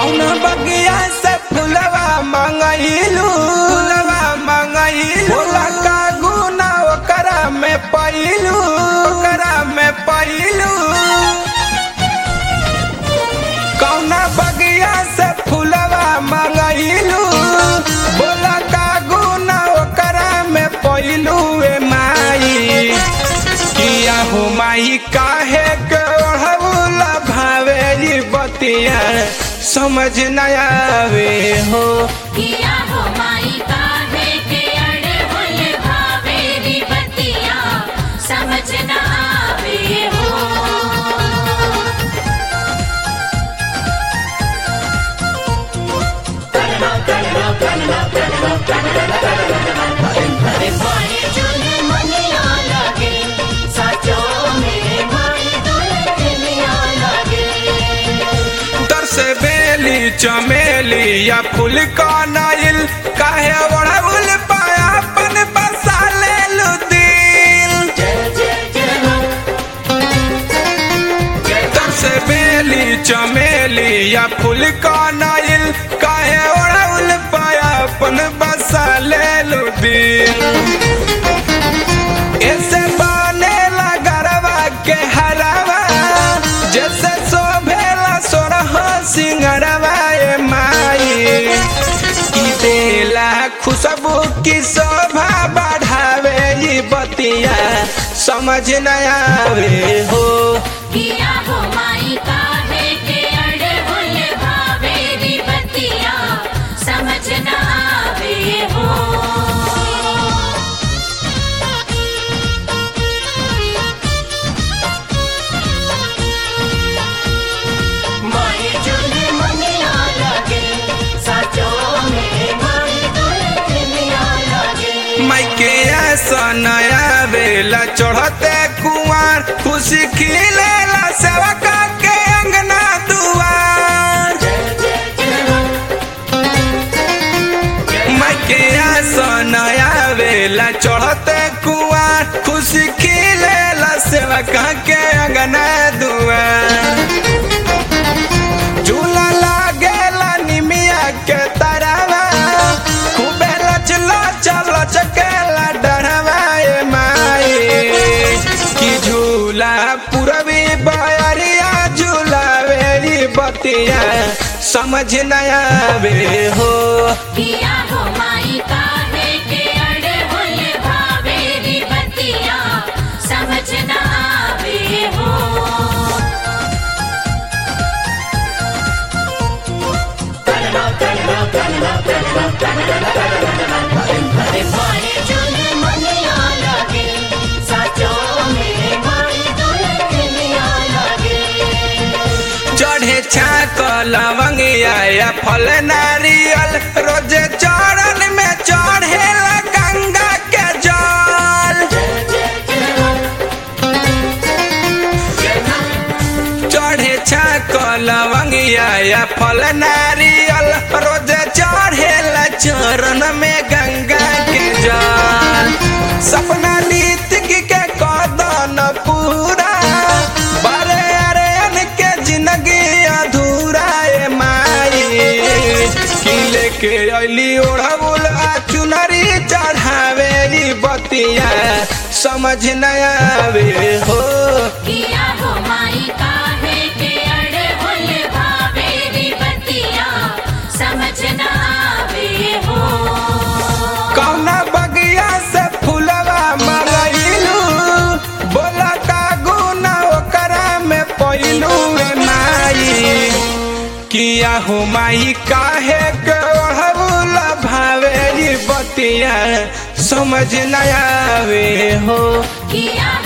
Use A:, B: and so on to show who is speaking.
A: कौन बगिया से फुलवा मंगइलू फुलवा मंगइलू बोला का गुना ओकरा में पइलू ओकरा में पइलू कौन बगिया से फुलवा मंगइलू बोला का गुना ओकरा में पइलू ए माई किया हो माई काहे के ओढ़ौला भावेली बतिया समझ न आवे हो
B: किया हो माई काहे के अड़े हुल भावेरी बतिया समझ न आवे हो माई चुने मनिया लगे सचो में माई दुल्हनिया लगे
A: तर से बेली चमेली या फूल का नाइल काहे ओढ़ौल पाया अपन बसा ले लू दिल तर से बेली चमेली या फूल का नाइल काहे ओढ़ौल पाया अपन बसा ले लू दिल ऐसे बनेला गरवा के हरवा जैसे शोभेला सोरह सिंगरवा ए माई की देला खुशबू की शोभा बढ़ावे ई बतिया समझ न आवे हो
B: किया हो माई काहे के अड़े हुल भावेरी बतिया समझ न आवे हो माई चुने मनिया लगे सचो में माई दुल्हनिया लगे
A: माइके ऐसा नया बेला चढ़ते कुआर खुशी खिलेला सेवका के अंगना दुआर माइके ऐसा नया बेला चढ़ते कुआर खुशी खिलेला सेवका के अंगना दुआर झूला लागेला निमिया के तरवा खूबे लचला चल चकेला डरवा ए माई की झूला पूरबी बयरिया झूला वेरी बतिया समझ न आवे हो
B: किया हो माई काहे के अड़े हुल भावेरी बतिया समझ न आवे हो माई चुने मनिया लगे सचो में माई दुल्हनिया लगे
A: चढ़े छाक लवंगिया या फल नारियल रोजे चरण में चढ़ेला गंगा के जल चढ़े छाक लवंगिया या फल नारियल रोजे चढ़ेला चरण में गंगा के जल सपना नीतिक के कदन पूरा बारे अरे के जिंदगी अधूरा ए माई की लेके अली ओढ़बुल आ चुनरी चढ़ावे ई बतिया समझ न आवे हो
B: किया हो माई काहे के अड़े हुल भावेरी बतिया समझ न आवे हो
A: कौना बगिया से फुलवा मंगइलू बोला का गुना ओकरा में पइलू ए माई किया हो माई काहे के ओढ़बुला भावेली बतिया समझ न आवे हो
B: किया